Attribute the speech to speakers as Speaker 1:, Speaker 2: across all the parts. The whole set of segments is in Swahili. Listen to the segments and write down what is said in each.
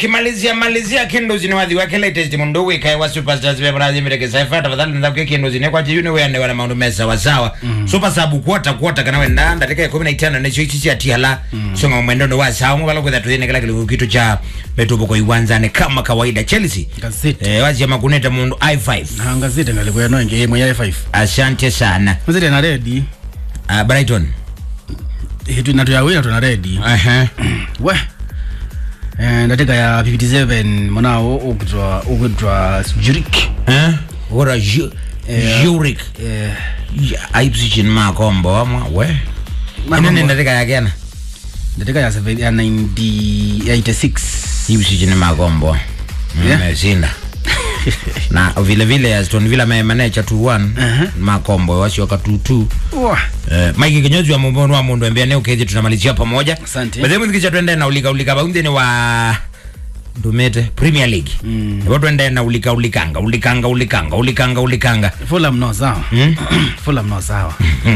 Speaker 1: kimalizia malizia kinduzi ni wadhi wake latest mundu wikae wa superstars be brazi mireke saifa tafadhali nza kwa kinduzi ne kwa jiyuni wende wana maundu mesa wasawa super sabu kuota kuota kana wenda ndateka 15 ne chichi cha tihala songa mwendo ndo wasawa mubalo kwa tuine kala kile kitu cha betubo kwa iwanza ne kama kawaida Chelsea
Speaker 2: Gazeti.
Speaker 1: eh wazi ama kuneta mundu i5
Speaker 2: na ngazete ngalikuya no nge mwenye 5
Speaker 1: asante sana
Speaker 2: ngazete na ready
Speaker 1: uh, Brighton
Speaker 2: hitu natu ya wina tuna ready
Speaker 1: aha
Speaker 2: we eh ndateka ya 57 mwanao ukutwa ukutwa Zurich
Speaker 1: eh ora Ju-
Speaker 2: Eh,
Speaker 1: Zurich
Speaker 2: eh
Speaker 1: Ya, Ipswich ni makombo amwa we
Speaker 2: Makombo.
Speaker 1: inene ndateka yakena
Speaker 2: ndateka ya 7 ya 90 ya 86
Speaker 1: Ipswich ni makombo
Speaker 2: Yeah.
Speaker 1: meshinda na vile vile Aston Villa memenecha 2-1
Speaker 2: Aha.
Speaker 1: makombo wasioka 2-2
Speaker 2: Wah.
Speaker 1: Eh, Mike kinyozi wa mumbono wa mundu embea ne ukezi tunamalizia pamoja
Speaker 2: Asante.
Speaker 1: Bade muzikisha twende na ulika ulika baunde ni wa Dumete Premier League
Speaker 2: Mm.
Speaker 1: Ebo twende na ulika ulikanga ulikanga ulikanga ulikanga ulikanga
Speaker 2: Fulham no sawa Fulham no sawa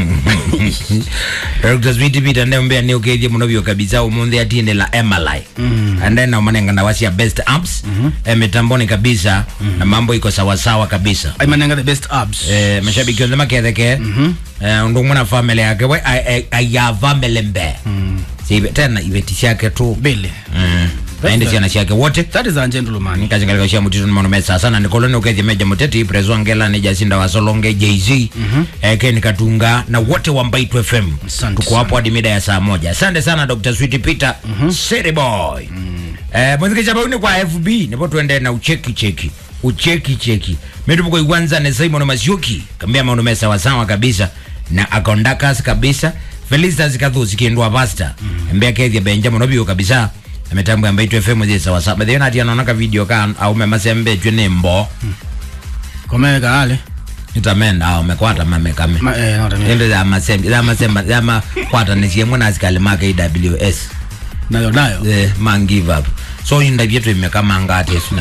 Speaker 1: Dr. Sweet Peter ndio mbea ni ukezi muno kabisa umunde atinde la Emily
Speaker 2: Mm.
Speaker 1: and then na manenga na wasia best apps eh, mitamboni kabisa na mambo iko sawa sawa kabisa
Speaker 2: aimanenga the best abs
Speaker 1: eh, mashabiki wanze maketheke eh, undu mwana family yake we ayava melembe Sibe- tena ibeti ciake tu
Speaker 2: bele
Speaker 1: Mm. naende ciana ciake wote
Speaker 2: that is a gentleman
Speaker 1: nikazingalika cia mutitu nimano mesa sana nikoloni ukethia meja muteti prezo ngela ni jacinda wa solonge jz eh, ken katunga na wote wa mbaitu fm
Speaker 2: Asante
Speaker 1: tuko hapo hadi mida ya saa moja asante sana dr sweet peter city boy eh, mwithikisha bauni kwa fb nipo tuende na ucheki cheki ucheki cheki metupuko iwanza ne simon masioki kambia maundu mesa wasawa kabisa na akondakas kabisa felicitas kathusi kindwa pasta mbea kethia benjamin obio kabisa ametambwa mbaitu fm zi sawa sawa bethe nati anaonaka video ka aume masembetwe ni mbo
Speaker 2: komeka ale
Speaker 1: itamenda au mekwata mamekame
Speaker 2: Ma- eh, no, tamia.
Speaker 1: ende za masembe za masemba za makwata ni siemwe na asikali maka AWS
Speaker 2: nayo nayo
Speaker 1: eh man give up so inda vyetu imekama ngate sina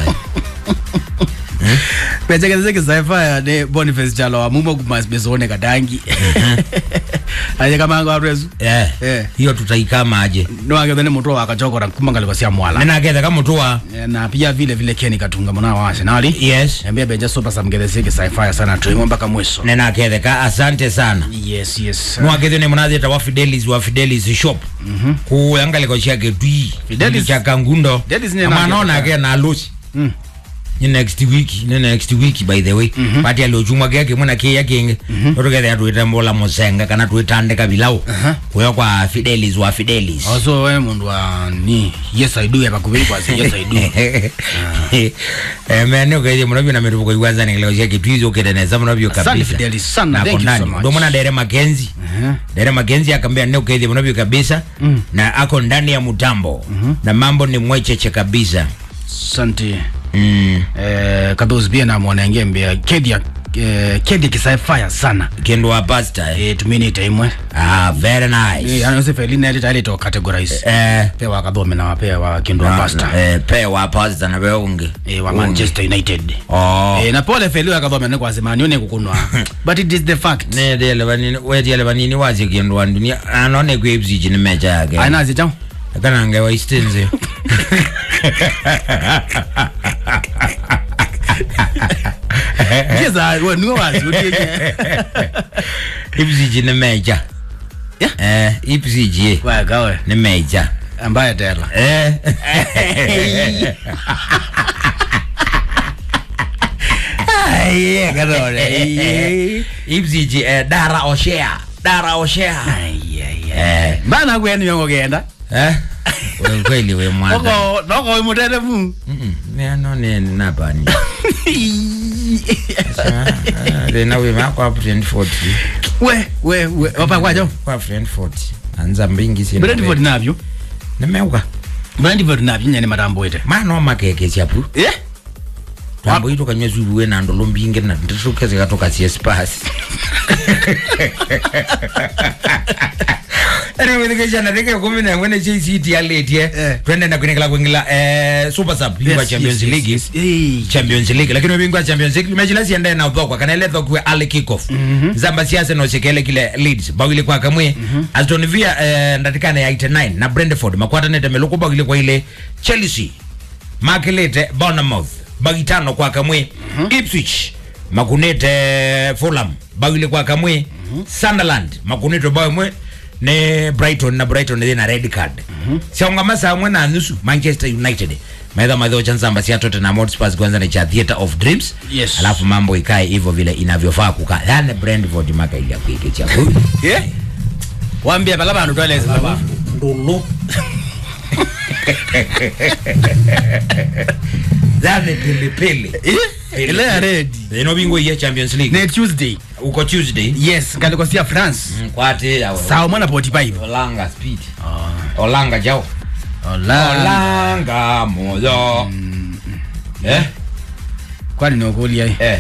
Speaker 2: pechekezeke sci-fi ne boniface chalo wa mumo kumasbezone kadangi aje kama ngo arezu
Speaker 1: eh
Speaker 2: Eh.
Speaker 1: hiyo tutaikama aje
Speaker 2: no age ne mutwa akachokora kumanga kwa sia mwala
Speaker 1: nena ketha kama tuwa
Speaker 2: Eh, na pia vile vile Kenny Katunga mwana wa Arsenal
Speaker 1: yes
Speaker 2: ambia beja super samgetheseke sci-fi sana tuimo mpaka mwisho
Speaker 1: nena ketha ka asante sana
Speaker 2: yes yes
Speaker 1: mwaketho ni munathi ta wa Fidelis wa Fidelis shop ku yangaliko ciake twi
Speaker 2: Fidelis-
Speaker 1: cha kangundo
Speaker 2: Fidelis ni
Speaker 1: ama
Speaker 2: nake
Speaker 1: naona
Speaker 2: taka.
Speaker 1: ke na alusi
Speaker 2: Mm.
Speaker 1: ni next week ni next week by the way mm -hmm. pati aliochumwa keke muna kia kingi mm -hmm. otokethe atuite mbola musenga kana tuitandika bilau kuyo kwa Fidelis wa Fidelis
Speaker 2: also we mundu wa ni yes i do ya bakubiri kwa yes i do
Speaker 1: mene ukaithie muno na miruvuko iwanza nikileko ciake twizi ukireneza muno vyo
Speaker 2: Asante
Speaker 1: kabisa
Speaker 2: Fidelis sana,
Speaker 1: Na
Speaker 2: thank you
Speaker 1: kondani.
Speaker 2: so much.
Speaker 1: ndo mwana dere makenzi
Speaker 2: Aha.
Speaker 1: dere makenzi akambia ne ukaithie muno vyo kabisa na ako ndani ya mutambo na mambo ni mwecheche kabisa
Speaker 2: asante
Speaker 1: mm.
Speaker 2: eh kadhos pia na mwanenge mbia kedia eh, kedia kisai-fi sana
Speaker 1: kendo wa pasta eh.
Speaker 2: eh tumini taimwe
Speaker 1: ah, very nice
Speaker 2: eh anose felina ile ile to categorize
Speaker 1: eh,
Speaker 2: pe wa kadhome na wape wa kindo
Speaker 1: na-
Speaker 2: pasta
Speaker 1: eh, pe wa pasta na weungi
Speaker 2: eh wa Manchester United
Speaker 1: oh.
Speaker 2: eh na pole felio akadhome ne kwa sema nione kukunwa but it is the fact
Speaker 1: ne dele vanini wetiele vanini wazi kendo wa dunia anone kuipsichi ni mecha yake
Speaker 2: aina zitao
Speaker 1: kanange waistenze
Speaker 2: jeza we nuo wazi utie
Speaker 1: ipsichi ni mecha
Speaker 2: Yeah.
Speaker 1: eh, ipsichi
Speaker 2: wa gawe
Speaker 1: ni mecha
Speaker 2: ambaye tela
Speaker 1: eh. Aiye, kadole. ipsichi eh, dara oshea dara oshea eh.
Speaker 2: bana kwenu yongo genda
Speaker 1: eh? we kweli we mwana
Speaker 2: oko noko imutete mu
Speaker 1: neno neni napani thina wima kwa friend 40
Speaker 2: we we we wapa kwajo
Speaker 1: kwa friend 40 anza mbingi sina
Speaker 2: Brentford navyo
Speaker 1: nimeuka
Speaker 2: Brentford navyo nyane matambo ite
Speaker 1: mano makeke chapu
Speaker 2: eh
Speaker 1: tambo itu kanywa zuwe na ndolo mbingi na nditukeze katoka CS pass Ene withikisha na reke kumi na mwene JCT ya late
Speaker 2: Eh.
Speaker 1: eh. Twende na kunikala kuingila eh, Super Sub Bingwa Champions League
Speaker 2: eh
Speaker 1: champions league lakini ubingwa champions league mechi lasi ende na udhokwa kana ile dhokwe ali kick off zamba siasa no chekele kile leads bawili kwa kamwe Aston Villa eh, ndatikana ya 89 na Brentford makwata nete meluko bawili kwa ile Chelsea makilite bournemouth bagitano kwa kamwe ipswich makunite fulham bagile kwa kamwe sunderland makunite bamwe ne brighton na brighton ina red card sionga masa amwe na nusu manchester united maedha madho chansamba sia tottenham hotspurs kwanza ni cha theater of dreams
Speaker 2: Yes.
Speaker 1: alafu mambo ikae hivyo vile inavyofaa kukaa yani brentford maka ile kuike cha
Speaker 2: Yeah. wambia pala bantu twaleza baba
Speaker 1: ndulu yani pilipili
Speaker 2: Eh, ile ya red
Speaker 1: ino bingo ya champions league
Speaker 2: ne tuesday
Speaker 1: uko tuesday
Speaker 2: yes ngalikosia france
Speaker 1: Mm, kwate yawe
Speaker 2: sawa mwana 45
Speaker 1: olanga speed olanga jao
Speaker 2: Ola.
Speaker 1: olanga moyo eh
Speaker 2: kwani nokulia
Speaker 1: eh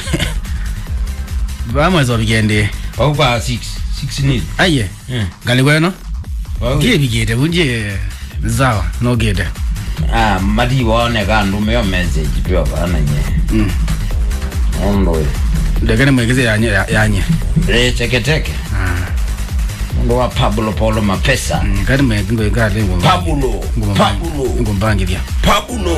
Speaker 2: bamweza obigende
Speaker 1: okupa 6 6 nil
Speaker 2: aye
Speaker 1: Mm.
Speaker 2: ngalikweno
Speaker 1: Wauye.
Speaker 2: ngie bigete bunje zawa nogete
Speaker 1: ah madi waone kandu meyo message pia bana nye
Speaker 2: Mm.
Speaker 1: ondo
Speaker 2: ndekene mwegeze yanye yanye
Speaker 1: eh teke teke ndo wa Pablo Paulo Mapesa
Speaker 2: Mm, kati mwegenge ngale ngomba
Speaker 1: Pablo Pablo
Speaker 2: ngombangilia
Speaker 1: Pablo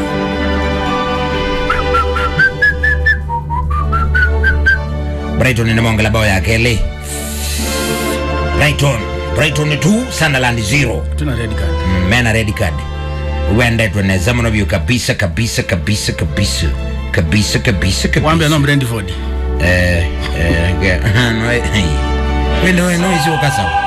Speaker 1: Brighton inamonga bao ya kele Brighton Brighton 2 Sunderland 0
Speaker 2: tuna red card
Speaker 1: Mm, mena red card uende tunaweza mno vyo kabisa kabisa kabisa kabisa kabisa kabisa kabisa
Speaker 2: wambia no brentford
Speaker 1: eh eh ge- no eh, wende wewe no isio kasa